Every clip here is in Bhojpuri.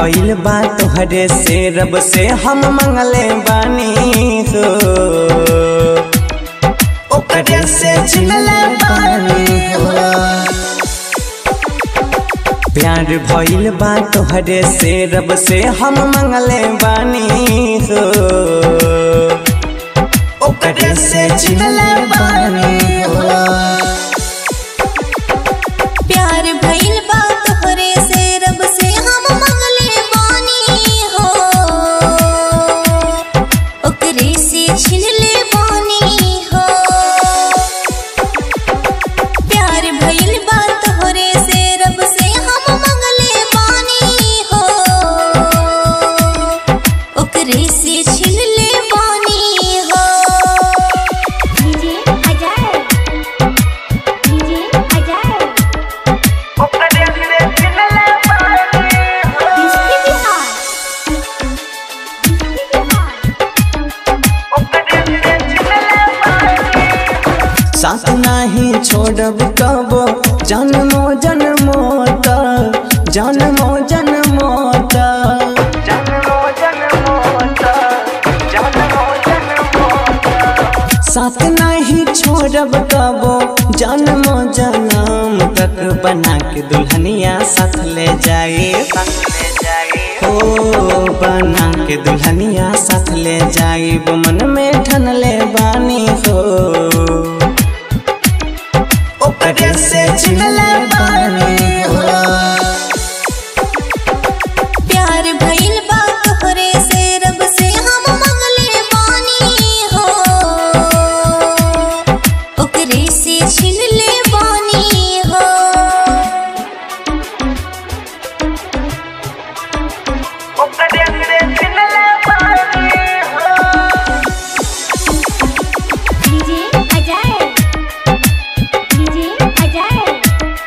भइल बा तोहरे से रब से हम मंगले बानी हो ओकरे से चिनले बानी हो प्यार भइल बा तोहरे से रब से हम मंगले बानी हो ओकरे से चिनले बानी हो प्यार भइल बा तोहरे से रब से हम मंगले बानी हो ओकरे से छिन ले बानी हो प्यार भइल बा तोहरे से रब से हम मंगले बानी हो ओकरे से छिन ले बानी हो DJ Ajay DJ Ajay district Bihar district Bihar साथ नाही छोड़ब कबो जन्मो जन्मो तक जन्मो जन्मो तक साथ नहीं छोड़ब कबो जन्मो जन्म तक बना के दुल्हनिया साथ ले जाए हो बना के दुल्हनिया साथ ले जाए मन में ठन ले बानी हो ओकरे से चिनले बानी हो प्यार भइल बा तोहरे से रब से हम मंगले बानी हो ओकरे से छिन ले बानी हो डीजे अजय डीजे अजय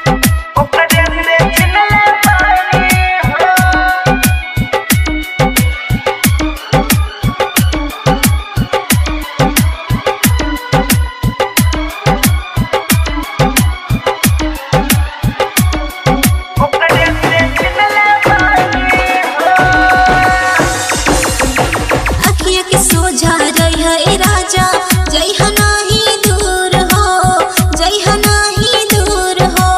अखिया के सोझा रही है राजा जय नाही दूर हो जय नाही दूर हो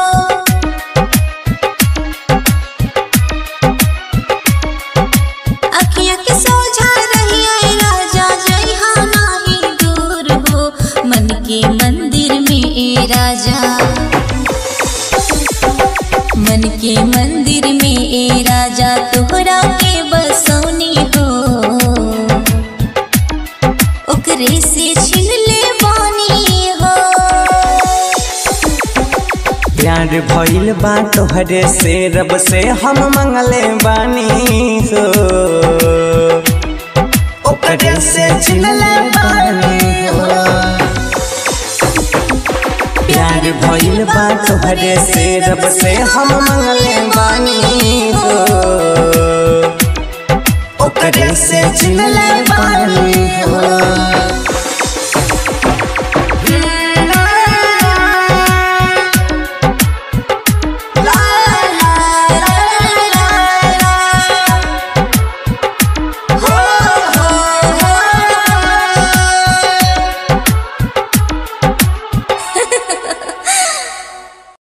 अखिया के सोझा रही है राजा जय नाही दूर हो मन के मंदिर में ए राजा मन के मंदिर में ए राजा तोहरा के बसौनी हो ओकरे से छिन ले बानी हो प्यार भइल बा तोहरे से रब से हम मंगले बानी हो ओकरे से चिनले बानी हो प्यार भइल बा तोहरे से रब से हम मंगले बानी हो ओकरे से चिनले